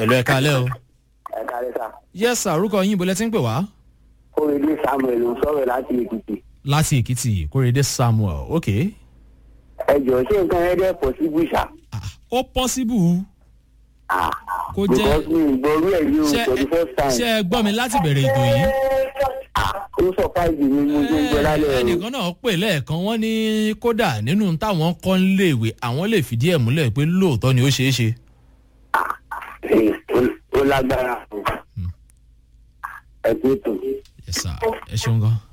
ẹ̀lọ́ ẹ̀ka alẹ́ o. ẹ kárí sá yes sir orúkọ yín ibo lẹ ti ń pè wá. kórèdé samuel ń sọ̀rọ̀ láti èkìtì láti èkìtì kórèdé samuel ok. ẹ jọ ṣé nǹkan ẹ dẹ́ pọ̀ sí bùṣà. Ah, ó pọ́síbù kó jẹ́ because mi ì gbọ́rú ẹ̀ yìí o ṣe for the first time. ṣe ẹ gbọ́ mi láti bẹ̀rẹ̀ ètò yìí. ó surprise mi mo ṣe ń gbọ́ lálẹ́ o. ẹnìkan náà pè lẹ́ẹ̀kan wọ́n ní kódà nínú táwọn kọ́ ń léèwé àwọn lè fìdí ẹ̀ múlẹ̀ pé lóòótọ́ ni ó ṣeé ṣe. Ẹ, ó- ó lágbára o. ẹ kú ètò. yes sir ẹ ṣeun gan.